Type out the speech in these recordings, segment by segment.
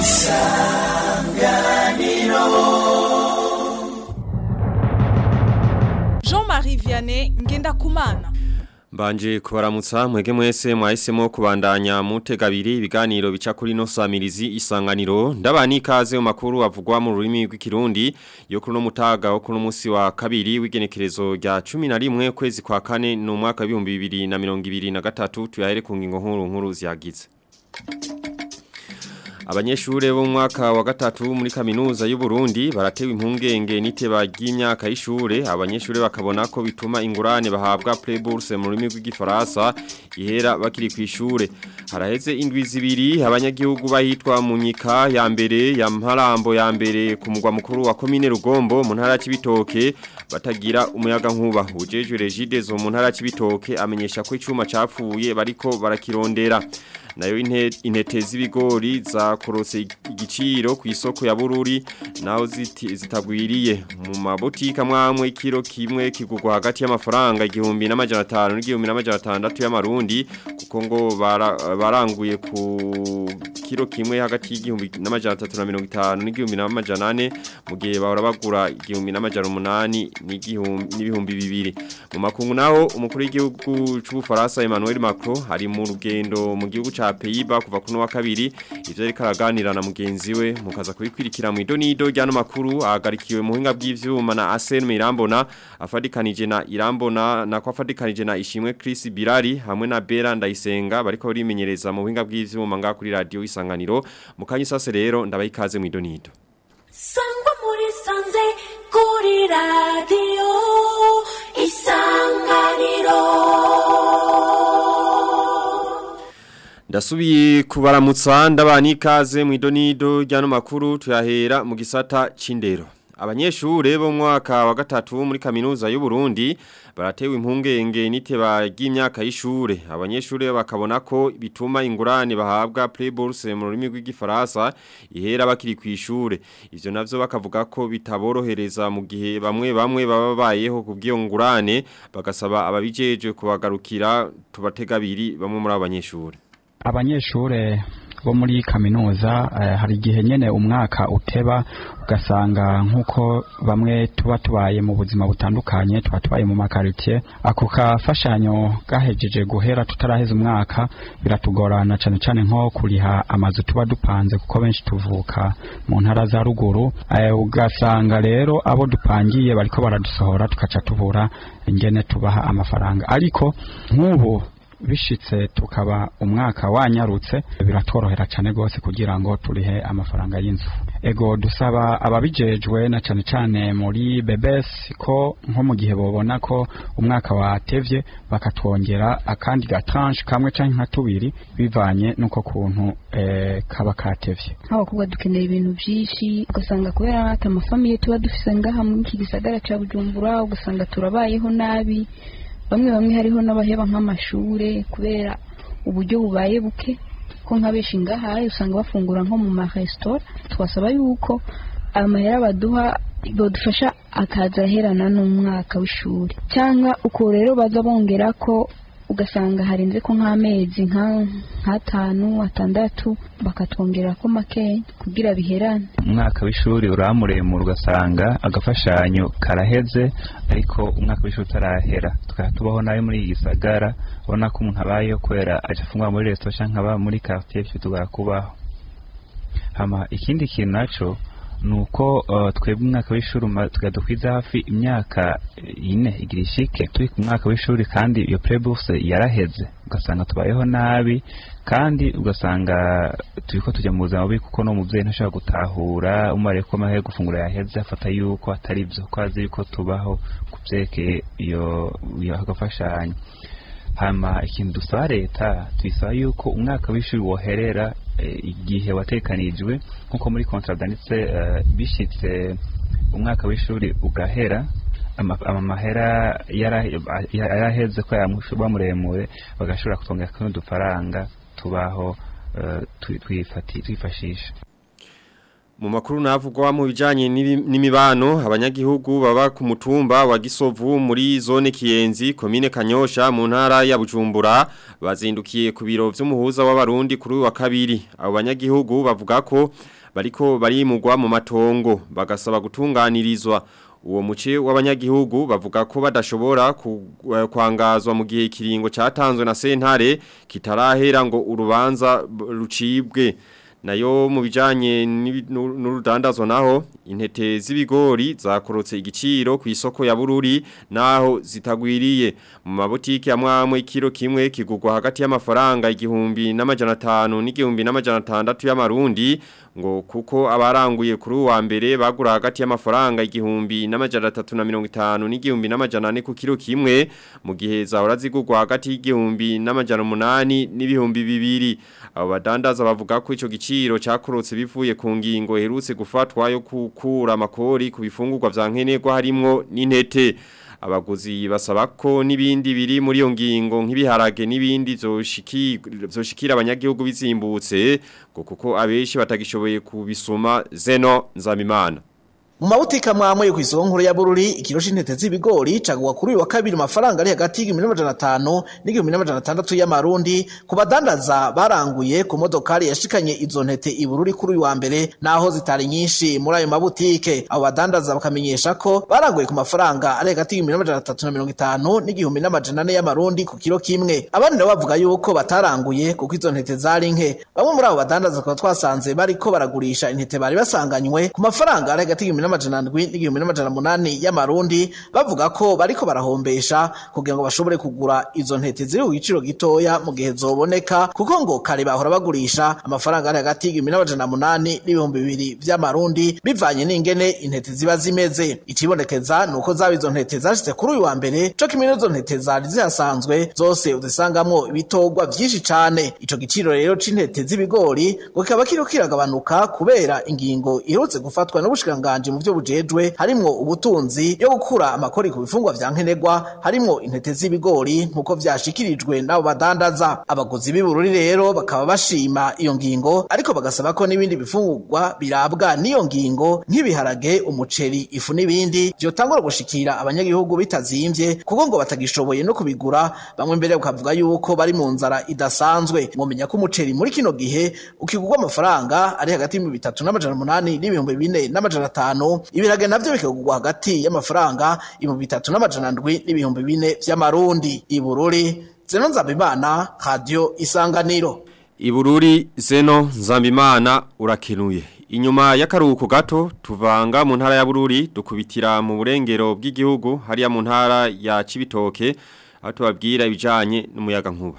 Jean-Marie Vianney Ngendakumana Mbanje kubaramutsa mwege mwese mwahisemo kubandanya mutega abiri ibiganiro bica kuri no samirizi isanganiro ndabani ikaze mu makuru avugwa mu rurimi rw'ikirundi yo kuri no mutaga wo kuri munsi wa kabiri w'igenekerezo rya 11 kwezi kwa kane no mwaka wa 2023 tuyahere ku ngingo nkuru nkuru ziyagize Abanyeshure bo mu mwaka wa gatatu muri kaminuza y'u Burundi baratewe impungenge niteba ry'imyaka y'ishure abanyeshure bakabona ko bituma ingurane bahabwa Playbourse mu rurimi rw'igifaransa ihera bakiri ku ishure haraheze indwi zibiri abanyagihugu bahitwa mu nyika ya mbere ya Mparambo ya mbere ku mugwa mukuru wa commune Rugombo mu ntara y'Ibitoke batagira umuyaga nkuba ujejwe Regide zo mu ntara y'Ibitoke amenyesha ko icuma capfuye bariko barakirondera nayo intete z'ibigori zakorose igiciro ku isoko ya bururi naho zitagwiriye mu mabotika mwamwe kiro kimwe kigurwa hagati y'amafaranga igihumbi n'amajana atanu n'igihumbi n'amajana atandatu y'amarundi kuko ngo baranguye ku kiro kimwe hagati y'igihumbi n'amajana atatu na mirongo itanu n'igihumbi n'amajana ane mu gihe bahora bagura igihumbi n'amajana umunani n'ibihumbi bibiri mu makungu naho umukuru w'igihugu c'ubufaransa Emmanuel Macron ari mu rugendo mu gihugu ca Pays-Bas kuva kuno wa kabiri ivyo ariko araganira na mugenzi we mukaza kubikwirikira mu idonido ryano makuru ahagarikiwe mu hinga bw'ivyuma na Arsene Mirambona afadikanije na Irambona na kwa afadikanije na Ishimwe Chris Birari hamwe na Bera Ndayisenga bariko barimenyereza mu hinga bw'ivyuma nga kuri radio isanganiro mukanyi sase rero ndabayikaze mu idonido Sangwa muri sanze kuri radio isanganiro Ndasubiye kubaramutsa ndabani ikaze mu idonido ryano makuru tuyahera mu gisata c'indero. Abanyeshure bo mwaka wa gatatu muri kaminuza y'u Burundi baratewe impungenge niteba ry'imyaka y'ishure. Abanyeshure bakabona ko bituma ingurane bahabwa Playbourse mu rurimi rw'igifaransa ihera bakiri ku ishure. Ivyo navyo bakavuga ko bitaborohereza mu gihe bamwe bamwe baba bayeho kubwiyo ngurane bagasaba ababijeje kubagarukira tubatega abiri bamwe muri abanyeshure. abanyeshure bo muri kaminuza hari igihe nyene umwaka uteba ugasanga nk'uko bamwe tuba tubaye mu buzima butandukanye tuba tubaye mu makaritiye ako kafashanyo gahejeje guhera tutaraheza umwaka biratugorana cane cane nko kuriha amazu tuba dupanze kuko benshi tuvuka mu ntara za ruguru ugasanga rero abo dupangiye bariko baradusohora tukaca tubura ingene tubaha amafaranga ariko nk'ubu bishitse tukaba umwaka wanyarutse biratworohera cyane gose kugira ngo turihe amafaranga y'inzu ego dusaba ababijejwe na cyane cyane muri bebes ko nko mu gihe bobona ko umwaka watevye bakatwongera akandi gatranche kamwe canke nka tubiri bivanye nuko kuntu eh, kaba katevye nk'abakobwa dukenera ibintu byinshi ugasanga kubera hata amafamiye tuba dufise ngaha muri iki gisagara ca bujumbura ugasanga turabayeho nabi bamwe bamwe hariho n'abaheba nk'amashure kubera uburyo bubaye buke ko nka benshi ngahaye usanga bafungura nko mu maresitora twasaba yuko amahera baduha badufasha akaza aherana n'umwaka w'ishuri cyangwa uko rero baza bongera ko ugasanga harenze ko nk'amezi nk'atanu atandatu bakatwongera ko makeya kugira biherane umwaka w'ishuri uraba muremure ugasanga agafashanyo karaheze ariko umwaka w'ishuri utarahera tukaba tubaho nawe muri iyi gisagara ubona ko umuntu abayeho kubera aje afungura muri resitora cyangwa aba muri quartier bitugora kubaho hama ikindi kintu naco nuko uh, twebwe umwaka w'ishuri tukadukwiza hafi imyaka ine igira ishike turi ku mwaka w'ishuri kandi iyo prebourse yaraheze ugasanga tubayeho nabi kandi ugasanga turiko tujya mu buzima bubi kuko no muvyeyi ntashobora gutahura umariye ko amahe gufungura yaheze afata yuko atari vyo ko azi yuko tubaho ku vyerekeye iyo iyo agafashanyo hama ikintu dusaba leta tuyisaba yuko umwaka w'ishuri woherera igihe watekanijwe nkuko muri kontra byanditse bishitse umwaka w'ishuri ugahera amahera yaraheze ko yamuba muremure bagashobora kutongera kuno dufaranga tubaho twifashisha Mu makuru navugwa mu bijanye n'ibi- n'imibano abanyagihugu baba ku mutumba wa Gisovu muri zone Kiyenzi komine Kanyosha mu ntara ya Bujumbura bazindukiye ku biro vy'umuhuza w'abarundi kuri uyu wa kabiri abo banyagihugu bavuga ko bariko barimugwa mu matongo bagasaba gutunganirizwa uwo muce w'abanyagihugu bavuga ko badashobora ku- eh, kwangazwa mu gihe ikiringo catanzwe na sentare kitarahera ngo urubanza b- rucibwe nayo mu bijanye n'ibi- n'u- n'urudandazwa naho intete z'ibigori zakorotse igiciro ku isoko ya Bururi naho zitagwiriye mu mabotiki amwamwe ikiro kimwe kigugwa hagati y'amafaranga igihumbi n'amajana 5 n'igihumbi n'amajana 6 y'amarundi ngo kuko abaranguye kuri uwa mbere bagura hagati y'amafaranga igihumbi n'amajana 350 n'igihumbi n'amajana 4 ku kiro kimwe mu gihe zahora zigugwa hagati y'igihumbi n'amajana 8 n'ibihumbi bibiri abo badandaza bavuga ko ico giciro cyakorotse bivuye ku ngingo herutse gufatwa yo gukura amakori ku bifungurwa vya nkenerwa harimwo n'intete abaguzi basaba ko n'ibindi biri muri iyo ngingo nk'ibiharage n'ibindi zoshiki- zoshikira abanyagihugu bizimbutse ngo kuko abenshi batagishoboye kubisoma zeno nzamimana mu mabutika mwamwe yo kw'isoko nkuru ya Bururi ikiro c'intete z'ibigori cagwa kuri uyu wa kabiri amafaranga ari hagati y'igihumbi n'amajana atanu n'igihumbi n'amajana atandatu y'amarundi ku badandaza baranguye ku modokari yashikanye izo ntete i Bururi kuri uyu wa mbere naho zitari nyinshi muri ayo mabutike abo badandaza bakamenyesha ko baranguye ku mafaranga ari hagati y'igihumbi n'amajana atatu na mirongo itanu n'igihumbi n'amajana ane y'amarundi ku kiro kimwe abandi nabo bavuga yuko bataranguye kuko izo ntete zari nke bamwe muri abo badandaza tukaba twasanze bariko baragurisha intete bari basanganywe ku mafaranga ari hagati y'igihumbi n'amajana ndwi n'igihumbi n'amajana munani y'amarundi bavuga ko bariko barahombesha kugira ngo bashobore kugura izo ntete ziri ku giciro gitoya mu gihe zoboneka kuko ngo kare bahora bagurisha amafaranga ari hagati y'igihumbi n'amajana munani n'ibihumbi bibiri vy'amarundi bivanye n'ingene intete ziba zimeze ikibonekeza ni uko zaba izo ntete zashitse kuri uyu wa mbere co kimwe n'izo ntete zari zihasanzwe zose uzisangamwo ibitorwa vyinshi cane ico giciro rero c'intete z'ibigori ngo kikaba kiriko kiragabanuka kubera ingingo iherutse gufatwa n'ubushikiranganji mu vyo bujejwe harimwo ubutunzi yo gukura amakori ku bifungwa vya nkenerwa harimwo intete z'ibigori nk'uko vyashikirijwe n'abo badandaza abaguzi b'ibururi rero bakaba bashima iyo ngingo ariko bagasaba ko n'ibindi bifungurwa birabwa n'iyo ngingo nk'ibiharage umuceri ifu n'ibindi vyotangura gushikira abanyagihugu bitazimvye kuko ngo batagishoboye no kubigura bamwe mbere bakavuga yuko bari mu nzara idasanzwe mwomenya ko umuceri muri kino gihe ukigurwa amafaranga ari hagati y'ibihumbi bitatu n'amajana umunani n'ibihumbi bine n'amajana atanu ibirage navyo bikagurwa hagati y'amafaranga ibihumbi bitatu n'amajana ndwi n'ibihumbi bine vy'amarundi ibururi zeno nzabimana radio isanganiro Ibururi zeno nzambimana urakenuye. Inyuma y'akaruhuko gato tuvanga mu ntara ya Bururi dukubitira mu burengero bw'igihugu hariya mu ntara ya Cibitoke aho tubabwira ibijanye n'umuyaga nkuba.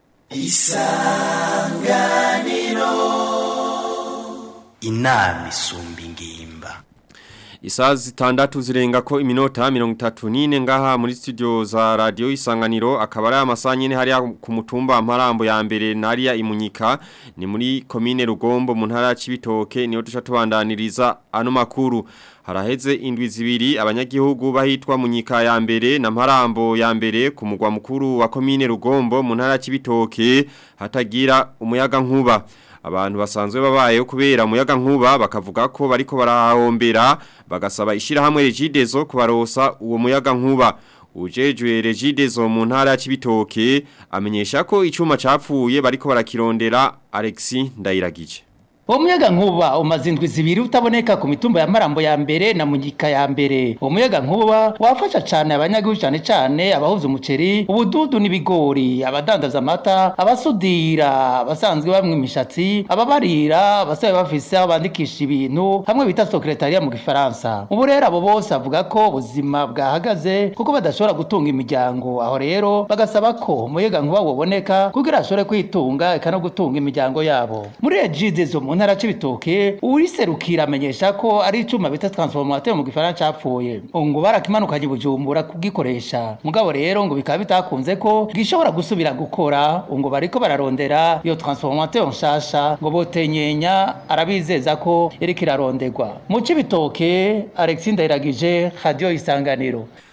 inama isumba ingimba Isaha zitandatu zirenga ko iminota mirongo itatu n'ine ngaha muri studio za radio isanganiro akaba ari amasaha nyene hariya ku mutumba mparambo ya mbere nariya imunyika ni muri komine rugombo mu ntara ya Cibitoke niho duca tubandaniriza ano makuru haraheze indwi zibiri abanyagihugu bahitwa munyika ya mbere na mparambo ya mbere ku mugwa mukuru wa komine rugombo mu ntara ya Cibitoke hatagira umuyaga nkuba abantu basanzwe babayeho kubera umuyaga nkuba bakavuga ko bariko barahombera bagasaba ishirahamwe regidezo kubarosa uwo muyaga nkuba ujejwe regidezo mu ntara ya Cibitoke amenyesha ko icuma capfuye bariko barakirondera Alexis Ndayiragije Uwo muyaga nkuba umaze indwi zibiri utaboneka ku mitumba ya Marambo ya mbere na Munyika ya mbere. Uwo muyaga nkuba wafasha cane abanyagihugu cane cane abahuza umuceri, ubududu n'ibigori, abadandaza amata, abasudira, abasanzwe bamwe imishatsi, ababarira, abasabe bafise aho bandikisha ibintu, hamwe bita secretariat mu gifaransa. Ubu rero abo bose avuga ko ubuzima bwahagaze kuko badashobora gutunga imiryango. Aho rero bagasaba ko umuyaga nkuba woboneka kugira ashobore kwitunga eka no gutunga imiryango yabo. Muri Egidezo mu ntara c'ibitoke uriserukira amenyesha ko ari icuma bita transformateur mu gifaransa capfuye ngo barakimanukanye bujumbura kugikoresha mugabo rero ngo bikaba bitakunze ko gishobora gusubira gukora ngo bariko bararondera iyo transformateur nshasha ngo botenyenya arabizeza ko iriko iraronderwa mu c'ibitoke Alexis Ndayiragije radio isanganiro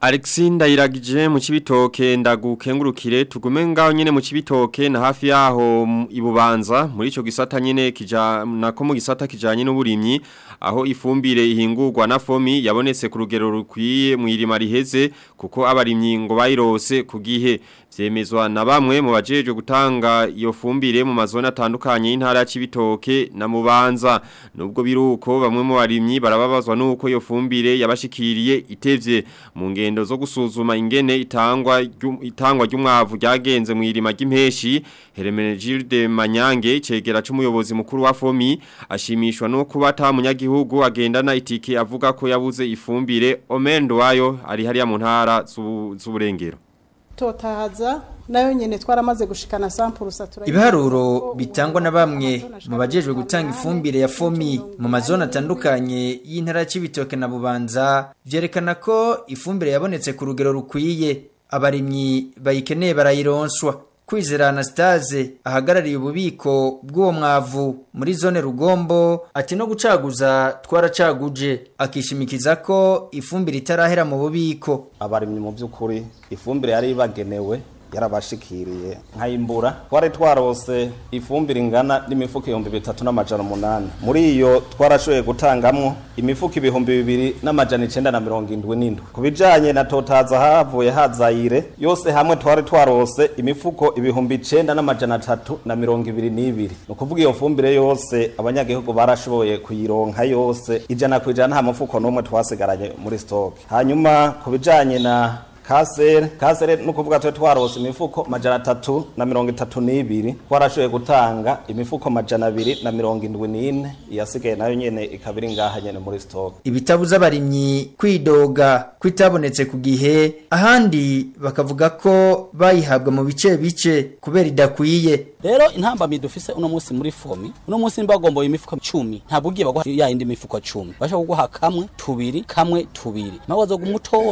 Alexinda iragije mu cibitoke ndagukengurukire tugume ngaho nyene mu cibitoke na hafi yaho m- ibubanza muri ico gisata nyene kija nako mu gisata kijanye n'uburimyi aho ifumbire ihingurwa na fomi yabonetse ku rugero rukwiye mu irima riheze kuko abarimyi ngo bayirose ku gihe vyemezwa na bamwe mu bajeje gutanga iyo fumbire mu mazone atandukanye y'intara ya Cibitoke na Mubanza nubwo biruko bamwe mu barimyi barababazwa nuko iyo fumbire yabashikiriye itevye mu ngendo zo gusuzuma ingene itangwa ryu- itangwa ry'umwavu ryagenze mu irima ry'impeshi Hermenegilde Manyange cegera c'umuyobozi mukuru wa Fomi ashimishwa no kuba ata munyagihugu agendana itike avuga ko yabuze ifumbire Omendo wayo ari hariya mu ntara z'u- z'uburengero totahaza nayo nyene twaramaze gushikana sampurusa Ibiharuro bitangwa na bamwe mu bajejwe gutanga ifumbire ya fomi mu mazone atandukanye y'intara ya Cibitoke na Bubanza vyerekana ko ifumbire yabonetse ku rugero rukwiye abarimyi bayikeneye barayironswa Kwizera Anastase ahagarariye ububiko bw'uwo mwavu muri zone Rugombo ati no gucaguza twaracaguje akishimikiza ko ifumbire itarahera mu bubiko abarimyi mu by'ukuri ifumbire yari ibagenewe yarabashikiriye nkayimbura twari twarose ifumbire ingana n'imifuko ibihumbi bitatu n'amajana umunani muri iyo twarashoboye gutangamwo imifuko ibihumbi bibiri n'amajana icenda na mirongo indwi n'indwi ku bijanye na totaza havuye hazayire yose hamwe twari twarose imifuko ibihumbi icenda n'amajana atatu na mirongo ibiri n'ibiri ni ukuvuga iyo fumbire yose abanyagihugu barashoboye kuyironka yose ijana ku ijana nta mufuko n'umwe twasigaranye muri stoke hanyuma ku bijanye na kasere kasere ni ukuvuga twe twarose imifuko majana atatu na mirongo itatu n'ibiri twarashoboye gutanga imifuko majana abiri na mirongo indwi n'ine iyasigaye nayo nyene ikaba iri ngaha nyene muri stoke ibitabuza abarimyi kwidoga kwitabonetse ku gihe ahandi bakavuga ko bayihabwa mu bice bice kubera idakwiye rero intambamyi dufise uno munsi muri fomi uno munsi nimba bagomboye imifuko cumi ntabwo ugiye baguha ya yindi mifuko cumi bashaka kuguha kamwe tubiri kamwe tubiri nawe wazoga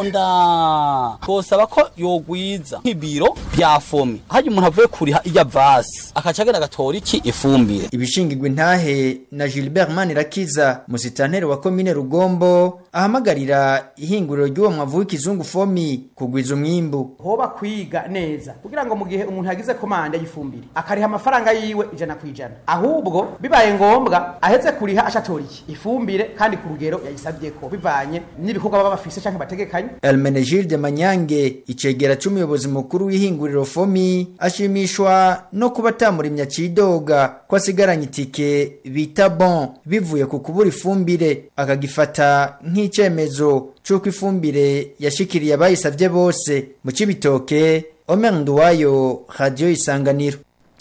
umutonda twosaba ko yogwiza nk'ibiro bya fomi hajya umuntu avuye kuriha ijya vasi akaca agenda agatora iki ifumbire ibishingirwa intahe na Gilbert Manirakiza musitanteri wa komine Rugombo ahamagarira ihinguriro ry'uwo mwavu w'ikizungu fomi kugwiza umwimbu hoba kwiga neza kugira ngo mu gihe umuntu yagize komande y'ifumbire akariha amafaranga yiwe ijana ku ijana ahubwo bibaye ngombwa ahetse kuriha ashatora iki ifumbire kandi ku rugero yayisabye ko bivanye n'ibikorwa baba bafise canke bategekanye Elmenegilde Manyange icegera c'umuyobozi mukuru w'ihinguriro fomi ashimishwa no kuba atamurimya cidoga ko asigaranye itike bita bon bivuye ku kubura ifumbire akagifata nk'icemezo c'uko ifumbire yashikiriye abayisavye bose mu cibitoke Omer Nduwayo Radio Isanganiro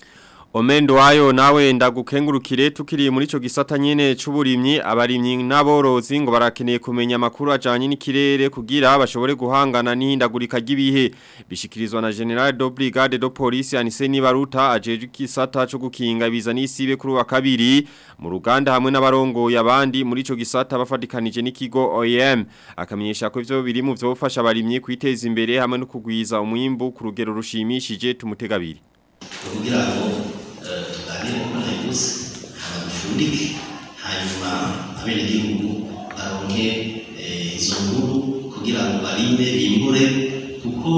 Omendo wayo nawe ndagukengurukire tukiriye muri ico gisata nyene c'uburimyi abarimyi n'aborozi ngo barakeneye kumenya makuru ajanye n'ikirere kugira bashobore guhangana n'ihindagurika ry'ibihe bishikirizwa na General de Brigade de Police Anise Nibaruta ajeje kisata co gukinga ibiza n'isibe kuri wa kabiri mu ruganda hamwe n'abarongoye abandi muri ico gisata bafadikanije n'ikigo OEM akamenyesha ko ivyo biri mu vyofasha abarimyi kwiteza imbere hamwe no kugwiza umwimbu ku rugero rushimishije tumutegabiri kugira ngo tuganire ku ntego abafundike hanyuma abenegihugu baronke izo nkuru kugira ngo barinde bimbure kuko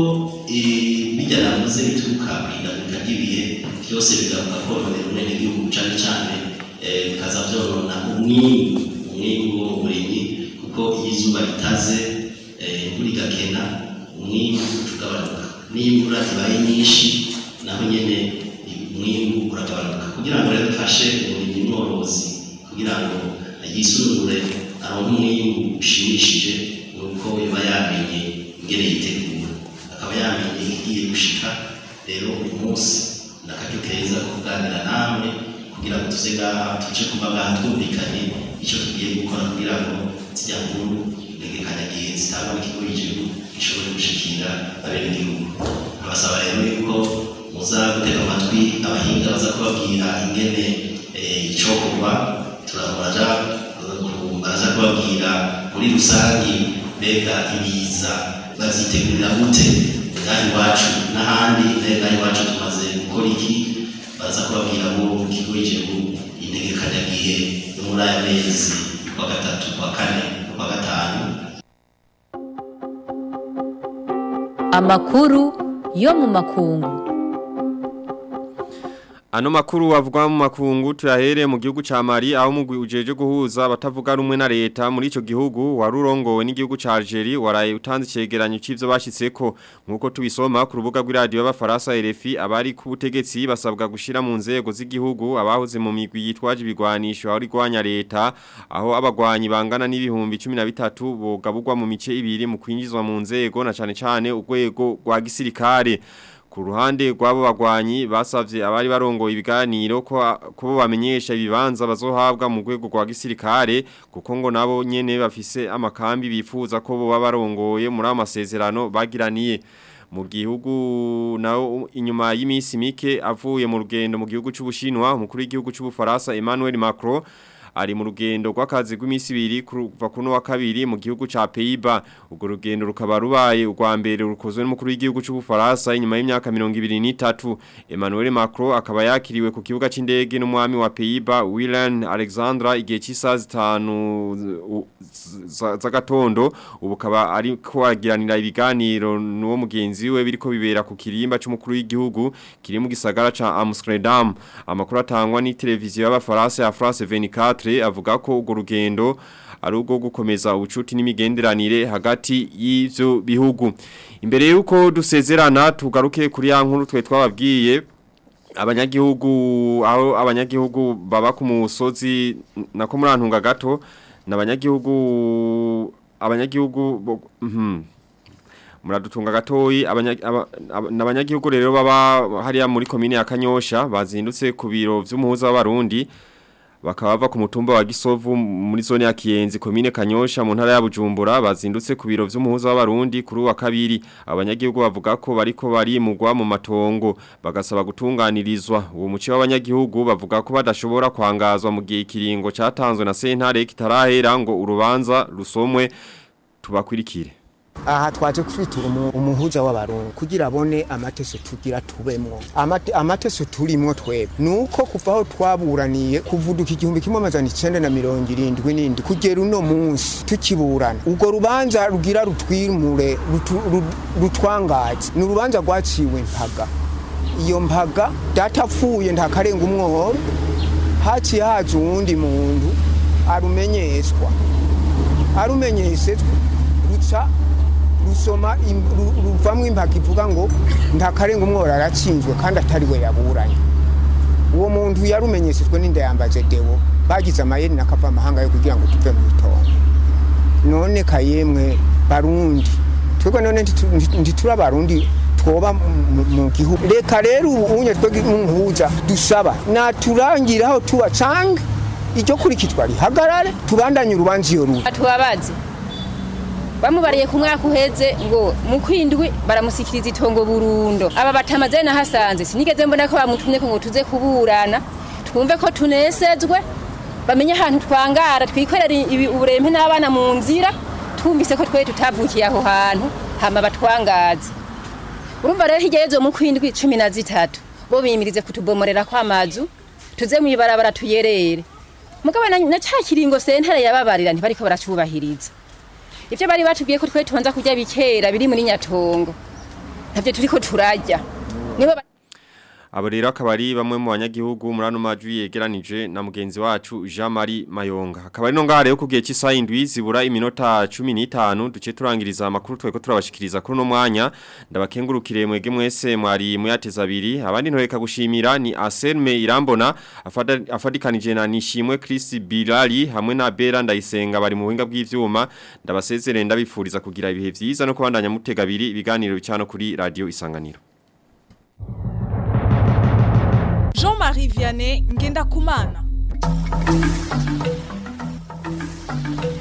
bijya navuze bituruka ku ihindagurika ry'ibihe byose bigaruka kononera umwenegihugu cyane cyane bikaza byonona umwimbu umwimbu wo mu burimyi kuko iyo izuba ritaze imvura igakena umwimbu ugabanuka n'iyo imvura ibaye nyinshi naho nyene umwimbu uragabanuka kugira ngo rero dufashe umurimyi mworozi kugira ngo yisunure aronke umwimbu ushimishije nuko yoba yamenye ingene yitegura akaba yamenye igiye gushika rero uyu munsi nakaryo keza ko kuganira namwe kugira ngo tuze ngaha tuje kuva ngaha twumvikanye icyo tugiye gukora kugira ngo zijya nkuru integekanyagihe zitangwa n'ikigo y'igihugu gishobore gushikira abenegihugu abasaba rero yuko muza gutega amatwi abahinga baza kubabwira ingene icokorwa turaja baraza kubabwira muri rusangi mbega ibiza bazitegurira gute ngaha iwacu n'ahandi mbega iwacu tumaze gukora iki baraza kubabwira ngo mu kigo y'igihugu integekanyagihe yo muri aya mezi kwa gatatu kwa kane kwa gatanu amakuru yo mu makungu Ano makuru avugwa mu makungu tuyahere mu gihugu ca Mali aho mugwi ujeje guhuza batavuga rumwe na leta muri ico gihugu warurongowe n'igihugu ca Algeria waraye utanze cegeranyo c'ivyo bashitseko nkuko tubisoma ku rubuga rw'iradio y'abafaransa RFI abari ku butegetsi basabwa gushira mu nzego z'igihugu abahoze mu migwi yitwaje ibigwanisho aho rigwanya leta aho abagwanyi bangana n'ibihumbi 13 bogabugwa mu mice ibiri mu kwinjizwa mu nzego na cane cane urwego rwa gisirikare ku ruhande rw'abo bagwanyi basavye abari barongoye ibiganiro ko ko bamenyesha ibibanza bazohabwa mu rwego rwa gisirikare kuko ngo nabo nyene bafise amakambi bifuza ko bo barongoye muri amasezerano bagiraniye mu gihugu naho inyuma y'imisi mike avuye mu rugendo mu gihugu c'ubushinwa umukuru w'igihugu c'ubufaransa Emmanuel Macron ari mu rugendo rw'akazi rw'imisi ibiri kuva kuno wa kabiri mu gihugu ca Pays-Bas ubwo rugendo rukaba rubaye urwa mbere rukozwe n'umukuru w'igihugu c'ubufaransa inyuma y'imyaka 23 Emmanuel Macron akaba yakiriwe ku kibuga c'indege n'umwami wa Pays-Bas Willem Alexandra igihe cy'isaha zitanu z'agatondo ubu kaba ari ko agiranira ibiganiro n'uwo mugenzi we biriko bibera ku kirimba c'umukuru w'igihugu kiri mu gisagara ca Amsterdam amakuru atangwa ni televiziyo y'abafaransa ya France 24 avuga ko urwo rugendo ari ubwo gukomeza ubucuti n'imigenderanire hagati y'ivyo bihugu imbere yuko dusezerana tugaruke kuri ya nkuru twe twababwiye abanyagihugu aho abanyagihugu baba ku musozi nako murantunga gato n'abanyagihugu abanyagihugu mhm muradutunga gatoyi abanyagihugu rero baba hariya muri komine ya Kanyosha bazindutse ku biro vy'umuhuza w'abarundi bakaba bava ku mutumba wa Gisovu muri zone ya Kiyenzi komine Kanyosha mu ntara ya Bujumbura bazindutse ku biro vy'umuhuza w'abarundi kuri wa kabiri abanyagihugu bavuga ko bariko barimugwa mu matongo bagasaba gutunganirizwa uwo muci w'abanyagihugu bavuga ko badashobora kwangazwa mu gihe kiringo catanzwe na sentare kitarahera ngo urubanza rusomwe tubakwirikire aha twaje kwitura umuhuza w'abarundi kugira abone amateso tugira tubemwo amateso turimwo twebwe nuko kuva aho twaburaniye kuvuduka igihumbi kimwe amajana icenda na mirongo irindwi n'indwi kugera uno munsi tukiburana urwo rubanza rugira rutwimure rutwangaze ni urubanza rwaciwe mpaga iyo mpaga data apfuye ntakarenga umwohoro haciye haje uwundi muntu arumenyeshwa arumenyeshejwe ruca rusoma ruvamwo impaka ivuga ngo ntakarenga umwora aratsinzwe kandi atari we yaburanye uwo muntu yarumenyeshejwe n'indayambaje dewo bagize amayeri nakava amahanga yo kugira ngo tuve mu itongo none kayemwe barundi twebwe none ntituri abarundi twoba mu gihugu reka rero ubunye twebwe nk'umuhuza dusaba naturangira aho tuba canke iryo kurikizwa rihagarare tubandanye urubanza iyo ruba tubabaze bamubariye ku mwaka uheze ngo mu kwindwi baramusikiriza itongo burundo aba batamaze nahasanze sinigeze mbona ko bamutumye ko ngo tuze kuburana twumve ko tunesezwe bamenye ahantu twangara twikorera uburempe n'abana mu nzira twumvise ko twe tutavukiye aho hantu hama batwangaze urumva rero hirya yezo mu kwindwi cumi na zitatu bo bimirize kutubomorera kw'amazu tuze mu ibarabara tuyerere mugabo na ca kiringo sentare yababarira ntibariko baracubahiriza ivyo bari batubwiye ko twe tubanza kurya bikera biri muri nyatongo ntavyo turiko turarya nibo Abo rero akaba ari bamwe mu banyagihugu muri ano majwi yegeranije na mugenzi wacu Jean Marie Mayonga. Akaba ari no ngaha rero ku gihe cy'isaha indwi zibura iminota 15 duce turangiriza amakuru tweko turabashikiriza kuri no mwanya. Ndabakengurukire mwege mwese mwari muyateza abiri. Abandi ntoreka gushimira ni Aselme Irambona afadikanije na Nishimwe Chris Bilali hamwe na Bera Ndayisenga bari mu buhinga bw'ivyuma. Ndabasezerere ndabifuriza kugira ibihe vyiza no kubandanya mutega abiri ibiganiro bicano kuri radio Isanganiro. Jean-Marie Vianney Ngenda Kumana.